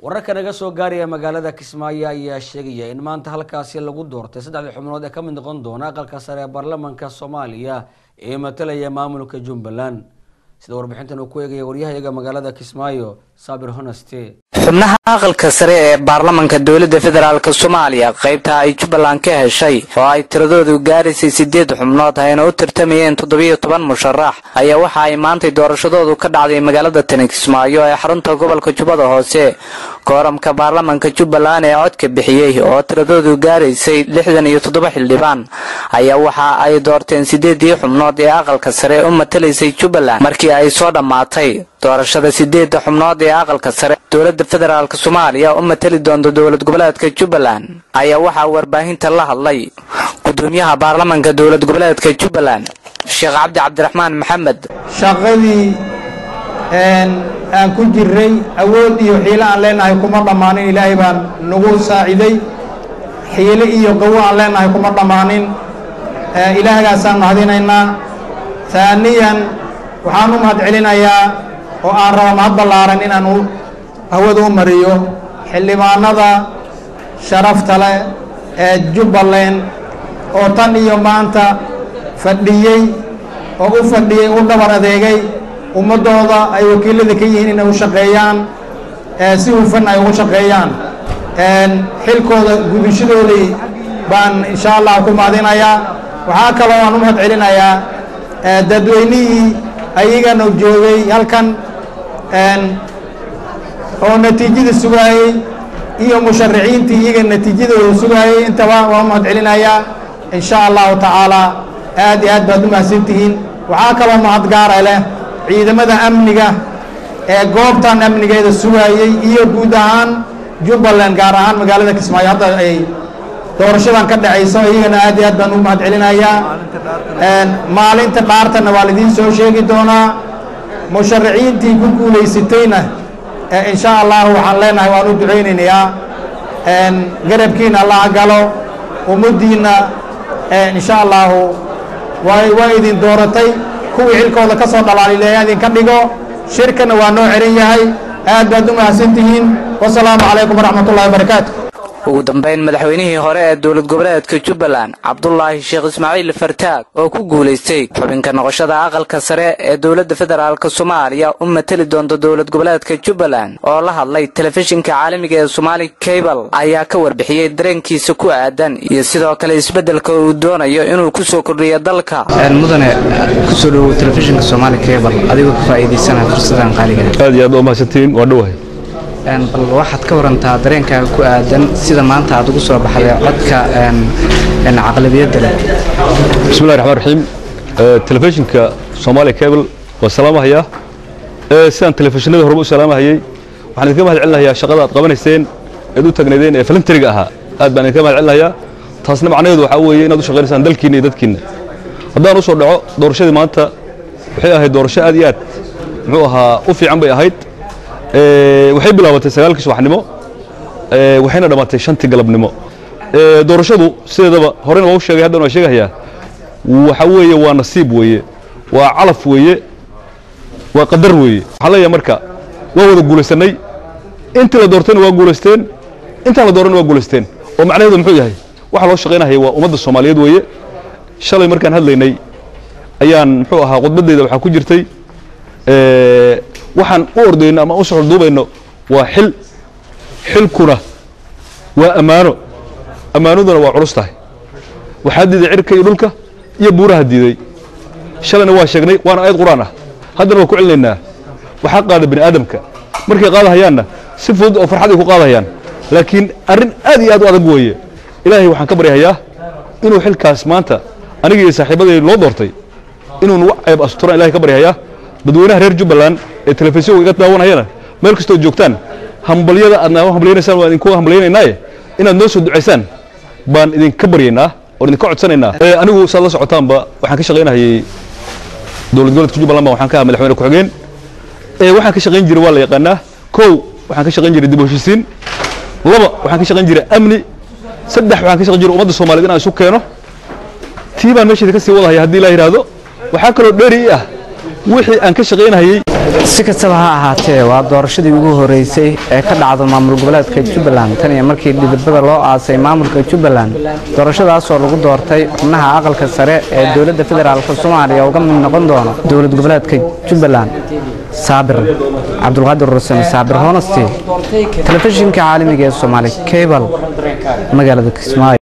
wararka naga soo gaaraya magaalada kismaayo ayaa sheegaya in maanta halkaasi lagu doortay saddexdii xubnood ee ka mid noqon doona aqalka sare ee baarlamaanka soomaaliya ee matalaya maamulka jubbaland sida warbixintan uu ku eegaya waryahayaga magaalada kismaayo saabir honaste xubnaha aqalka sare ee baarlamanka dowladda federaalk soomaaliya qaybta ay jubbaland ka heshay oo ay tiradoodu gaaraysay sideed xubnood ayna u tartamayeen toddobiyo toban musharax ayaa waxa ay maantay doorashadoodu ka dhacday magaalada tani kismaayo ee xarunta gobolka jubbada hoose kooramka baarlamanka jubbaland ee codka bixiyey oo tiradoodu gaaraysay lixdan iyo toddoba xildhibaan ayaa waxa ay doorteen sideedii xubnood ee aqalka sare u matalaysay jubbaland markii ay soo dhammaatay doorashada sideedda xubnood ee aqalka sare dowladda federaalk soomaaliya u matali doonta dowlad goboleedka jubbaland ayaa waxaa warbaahinta la hadlay gudoomiyaha baarlamanka dowlad goboleedka jubbaland sheekh cabdi cabdiraxmaan maxamed shaqadii aan ku jirray awood iyo xiilo aan leenahay kuma dhammaanin ilaahay baan nagu saaciday xiilo iyo qawo aan leenahay kuma dhammaanin ilaahgaasaan mahadinaynaa taaniyan waxaan u mahad celinayaa oo aan raba mahad ballaaran inaan hawada u mariyo xildhibaanada sharafta leh ee jubbaland oo tan iyo maanta fadhiyey oo u fadhiyey u dhabar adeegay ummaddooda ay wakiilada ka yihiin inay u shaqeeyaan si hufan ay ugu shaqeeyaan xilkooda gudashadoodii baan insha allah ku mahadinayaa waxaa kaloo aan u mahad celinayaa dadweynihii ayagana joogay halkan oo natiijada sugaayey iyo musharaxiintii iyaga natiijadooda sugaayey intaba waa u mahad celinayaa in sha allahu tacaalaa aad iyo aad baad u mahadsantihiin waxaa kaloo mahadgaara leh ciidamada amniga ee goobtan amnigeeda sugaayey iyo guud ahaan jubbaland gaar ahaan magaalada kismaayo hadda ay doorashadan ka dhacayso iyagana aad iyo aad baan u mahad celinayaa maalinta dhaartana waa laidiin soo sheegi doonaa musharaxiintii ku guulaysatayna in sha allahu waxaan leenahay waan u ducaynaynayaa garabkiina allaha galo ummaddiinna in sha allahu way waa idin dooratay kuwii xilkooda ka soo dhalaalileeya idinka dhigo shirkana waa noo xiran yahay aad baad u mahadsantihiin wasalaamu calaykum waraxmat ullahi wabarakaatu ugu dambayn madaxweynihii hore ee dowlad goboleedka jubbaland cabdulaahi sheekh ismaaciil fartaag oo ku guulaystay xubinka noqoshada aqalka sare ee dowladda federaalk soomaaliya u matali doonta dowlad goboleedka jubbaland oo la hadlay telefishinka caalamiga ee somaali cable ayaa ka warbixiyey dareenkiisa ku aadan iyo sidoo kale isbeddelka uu doonayo inuu ku soo kordhiyo dalka mudane kusoo dhowow telefishinka somaali cable adigoo ka faa'iidaysanaya fursadan qaaliga aad iyo aad waa mahadsantihiin waa dhowahay bal waxaad ka warantaa dareenkaaga ku aadan sida maanta aad ugu soo baxday codka caqlabiyadda leh bismillahi raxmaan raxiim telefishinka soomaaliya cable waa salaamahayaa sidaan telefishinada horeba u salaamahayey waxaan idinka mahad celinayaa shaqada aad qabanayseen eed u tagnaydeen ee falantariga ahaa aad baan idinka mahad celinayaa taasna macnaheedu waxaa weeye inaad u shaqaynaysaan dalkiinna iyo dadkiinna haddaan u soo dhaco doorashadii maanta waxay ahayd doorasho aad iyo aad muxuu ahaa u fiican bay ahayd waxay bilaabatay sagaalkii subaxnimo waxayna dhammaatay shantii galabnimo doorashadu sideedaba horena waa u sheegay haddana waa sheegahayaa waxa weeye waa nasiib weeye waa calaf weeye waa qadar weeye waxaan leeyahay marka waa wada guulaysanay intii la doortayna waa guulaysteen intaan la dooranna waa guulaysteen oo macnaheedu muxuu yahay waxa loo shaqaynahaya waa ummadda soomaaliyeed weeye shalay markaan hadlaynay ayaan muxuu ahaa khudbaddayda waxaa ku jirtay waxaan u ordayno ama u soxorduubayno waa xil xilkuna waa ammaano ammaanaduna waa culus tahay waxaa diiday cirka iyo dhulka iyo buuraha diiday shalayna waa sheegnay waana aayad qur-aan ah haddana waa ku celinaynaa waxaa qaada bini aadamka markay qaadahayaanna si fudud oo farxad ay ku qaadahayaan laakiin arrin aad iyo aad u adag weeye ilaahay waxaan ka baryahayaa inuu xilkaas maanta aniga iyo saaxiibaday loo doortay inuu nagu ceeb asturaan ilahay ka baryahayaa dadweynaha reer jubbaland ee telefishinka iga daawanayana meel kastoo joogtaan hambalyada aad naaga hambalyanaysaan waan idinku hambalyaynaynaye inaad noo soo ducaysaan baan idinka baryaynaa oon idinka codsanaynaa anigu saad la socotaanba waxaan ka shaqaynahayay dowlad goboleedka jubbaland ba waxaan ka ahaa madaxweyne ku-xigeen waxaan ka shaqayn jiray waa la yaqaanaa kow waxaan ka shaqayn jiray dib u heshiisiin laba waxaan ka shaqayn jiray amni saddex waxaan ka shaqayn jiray ummadda soomaaliyed inaan isu keeno tii baan meesheeda ka sii wadahaya haddii la yidhaahdo waxaa kaloo dheeri i ah wixii aan ka shaqaynahayey si kastaba ha ahaatee waa doorashadii ugu horeysay ee ka dhacdo maamul goboleedka jubbaland tan iyo markii dhidibada loo aasay maamulka jubbaland doorashadaasoo lagu doortay xubnaha aqalka sare ee dowladda federaalk soomaaliya uga mid noqon doono dowlad goboleedka jubbaland saabir cabdulqaadir rusame saabir honesty telefishinka caalamiga ee soomaali cable magaalada kismaayo